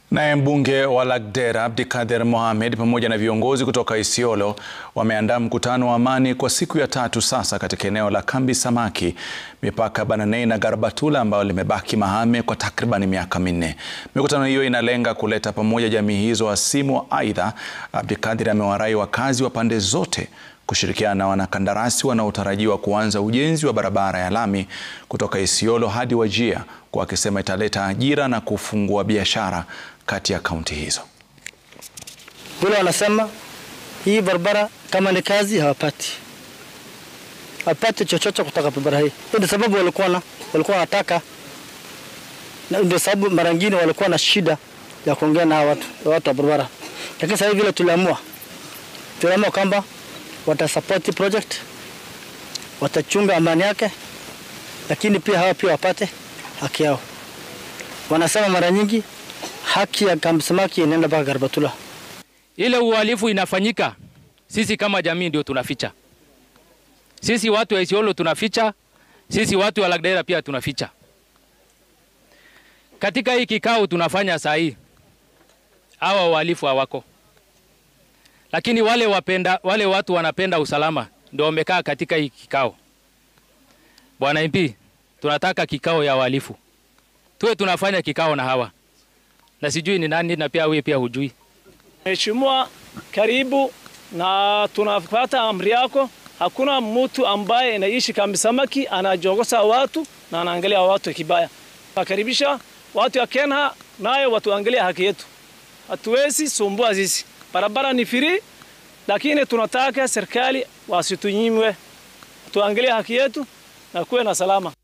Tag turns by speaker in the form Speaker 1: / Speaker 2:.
Speaker 1: Naye mbunge wa Lagdera Abdikadir Mohamed pamoja na viongozi kutoka Isiolo wameandaa mkutano wa amani kwa siku ya tatu sasa katika eneo la Kambi Samaki mipaka Bananei na Garbatula ambayo limebaki mahame kwa takriban miaka minne. Mikutano hiyo inalenga kuleta pamoja jamii hizo hasimu. Aidha, Abdikadir amewarai wakazi wa pande zote kushirikiana na wanakandarasi wanaotarajiwa kuanza ujenzi wa barabara ya lami kutoka Isiolo hadi Wajir, kwa akisema italeta ajira na kufungua biashara kati ya kaunti hizo.
Speaker 2: Vile wanasema hii barabara kama ni kazi hawapati, hawapati chochote kutoka barabara hii. Ndio sababu walikuwa na walikuwa wanataka, na ndio sababu mara nyingine walikuwa na shida ya kuongea na watu watu wa barabara, lakini sasa vile tuliamua tuliamua kwamba watasupport project, watachunga amani yake, lakini pia hawa pia wapate haki yao. Wanasema mara nyingi haki ya Kambi Samaki inaenda mpaka Garbatula.
Speaker 3: Ile uhalifu inafanyika, sisi kama jamii ndio tunaficha. Sisi watu wa Isiolo tunaficha, sisi watu wa Lagdera pia tunaficha. Katika hii kikao tunafanya saa hii, hawa uhalifu hawako, lakini wale wapenda, wale watu wanapenda usalama ndio wamekaa katika hii kikao. Bwana MP, tunataka kikao ya uhalifu, tuwe tunafanya kikao na hawa na sijui ni nani, na pia wewe pia hujui.
Speaker 4: Mheshimiwa, karibu na tunafuata amri yako. Hakuna mtu ambaye anaishi Kambi Samaki anajogosa watu na anaangalia watu kibaya. Nakaribisha watu ya Kenya nayo watuangalia haki yetu, hatuwezi sumbua sisi. Barabara ni free, lakini tunataka serikali wasitunyimwe, tuangalie haki yetu na kuwe na salama.